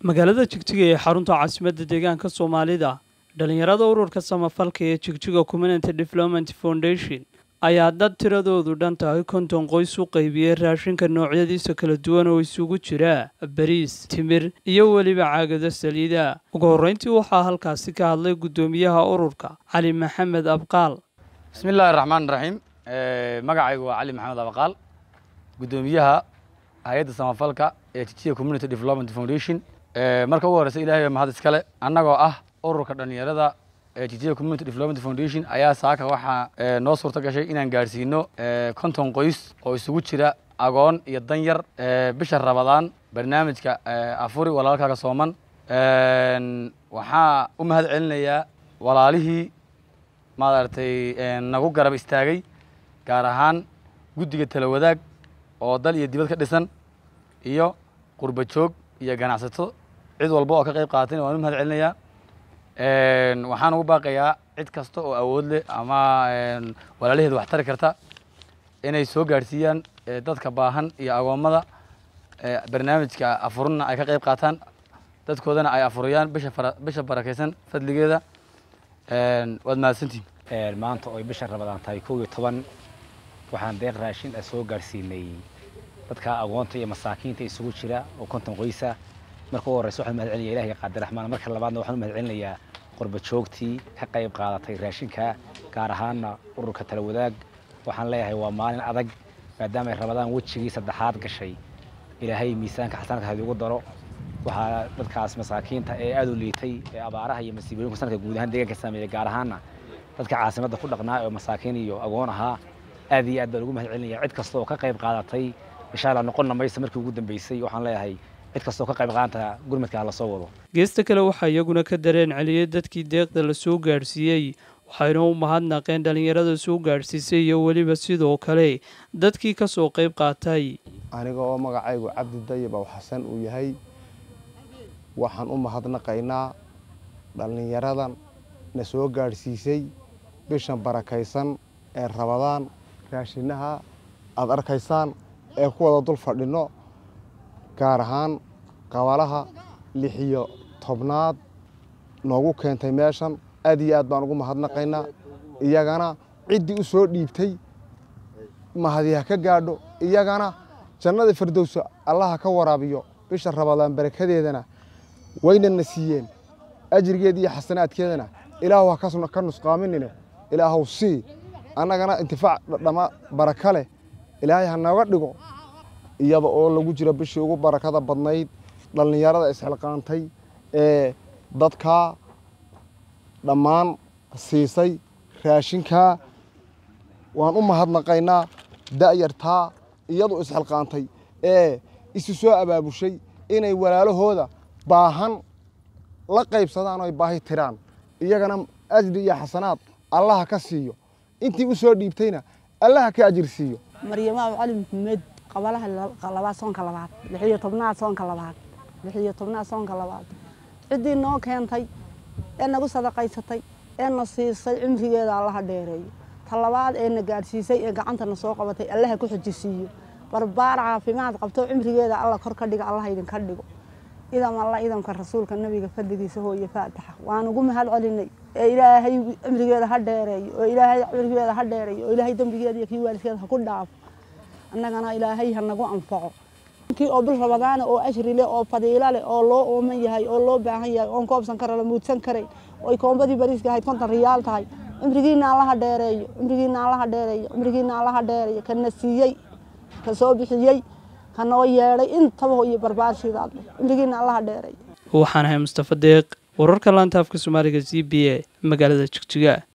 magaalada jigjiga ee xarunta caasimadda deegaanka soomaalida dhallinyarada ururka samafalka ee jigjiga community development foundation ayaa dad tiradoodu dhan tahay konton qoys u qaybiyey raashinka noocyadiisa kala duwan oo isugu jira bariis timir iyo weliba caagado saliida ugu horreyntii waxaa halkaasi ka hadlay guddoomiyaha ururka cali maxamed abqaal bismi illaahi raxmaan raxiim magacaygu waa cali maxamed abaqaal guddoomiyaha hay-adda samafalka ee jijiga community development foundation marka ugu horeysa ilahay mahad iskale annagoo ah ururka dhallinyarada ee jijiga community development foundation ayaa saaka waxaa noo suurta gashay inaan gaadhsiino konton qoys oo isugu jira agoon iyo danyar bisha rabadaan barnaamijka afuri walaalkaaga sooman waxaa u mahad celinayaa walaalihii maaragtay nagu garab istaagay gaar ahaan guddiga tala wadaag oo dal iyo dibad ka dhisan iyo qurba joog iyo ganacsato cid walba oo ka qayb qaaatayna waan u mahad celinayaa waxaan ugu baaqayaa cid kasta oo awood leh ama walaalaheeda wax tari karta inay soo gaadhsiiyaan dadka baahan iyo agoommada barnaamijka afurina ay ka qayb qaataan dadkoodana ay afuriyaan bisha bisha barakaysan fadligeeda waad mahadsantihin maanta oy bisha rabadaan tahay kow iyo toban waxaan deeq raashin ah soo gaadhsiinay dadka agoonta iyo masaakiinta isugu jira oo konton qoysa marka ugu horreysa waxaan mahad celinaya ilahiy qaadiraxmaan marka labaadna waxaan u mahad celinayaa qurba joogtii ka qayb qaadatay raashinka gaar ahaanna ururka tala wadaag waxaan leeyahay waa maalin adag maadaama ay rabadaan wejigii saddexaad gashay ilaahay miisaanka xasanadka hadi ugu daro waxaa dadkaas masaakiinta ee aada u liitay ee abaaraha iyo masiibooyinka sanadka guud ahaan deegaanka saameeyay gaar ahaanna dadka caasimadda ku dhaqnaa oo masaakiin iyo agoon ahaa aad iyo aad baan ugu mahad celinaya cid kasta oo ka qayb qaadatay insha allah noqonna maysa markii ugu dambeysay waxaan leeyahay cid kasta oo ka qayb qaadanta gurmadka hala soo wado geesta kale waxaa iyaguna ka dareen celiyey dadkii deeqda la soo gaadhsiiyey waxayna u mahadnaqeen dhallinyarada soo gaadhsiisay iyo weliba sidoo kale dadkii ka soo qayb qaatay aniga oo magacaygu cabdi dayib aw xasan uu yahay waxaan u mahadnaqaynaa dhallinyaradan na soo gaadhsiisay bishan barakaysan ee rabadaan raashinaha aada arkaysaan ee ku wada dul fadhinno gaar ahaan qabalaha lix iyo tobnaad noogu keentay meeshan aad iyo aad baan ugu mahadnaqaynaa iyagana ciddii u soo dhiibtay mahadiha ka gaadho iyagana jannada firdowsa allaha ka waraabiyo bisha rabadaan barakadeedana waynana siiyeen ajrigeeda iyo xasanaadkeedana ilaahu ha ka nusqaaminine ilaahow sii annagana intifaac dhama baraka leh ilaahay ha nooga dhigo iyada oo lagu jiro bishii ugu barakada badnayd dhallinyarada isxilqaantay ee dadkaa dhammaan siisay raashinkaa waan u mahadnaqaynaa da'yartaa iyadu isxilqaantay ee isu soo abaabushay inay walaalahooda baahan la qaybsadaan oo ay baahi tiraan iyagana ajri iyo xasanaad allaha ka siiyo intii u soo dhiibtayna allaha ka ajir siiyo maryamaab cali maxamed qabalaha labaad soonka labaad lixiyo tobnaad soonka labaad lixiyo tobnaad soonka labaad ciddii noo keentay ee nagu sadaqaysatay ee na siisay cimrigeeda allaha dheereeyo ta labaad ee na gaadhsiisay ee gacantana soo qabatay allaha ku xojisiiyo barbaar caafimaad qabto cimrigeeda alla kor ka dhiga allaha idinka dhigo idam alla idamka rasuulka nabiga fadligiisa hooye faataxa waan ugu mahad celinay ee ilaahay cimrigeeda ha dheereeyo oo ilaahay cimrigeeda ha dheereeyo oo ilaahay dembigeeda iyo kii waalidkeeda ha ku dhaafo annagana ilaahay ha nagu anfaco kii oo bil rabadaana oo ashri leh oo fadiilo leh oo loo ooman yahay oo loo baahan yahay oon koobsan kara la muudsan karayn oy koombadii bariiska ahayd konton riyaal tahay cimrigiina allaha dheereeyo cimrigiina allaha dheereeyo cimrigiina allaha dheereeyo kana siiyey ka soo bixiyey kanoo yeedhay intaba iyo barbaarshidaad cimrigiina allaha dheereeyo waxaan ahay mustafa deeq wararka laanta afka soomaaliga z b a magaalada jigjiga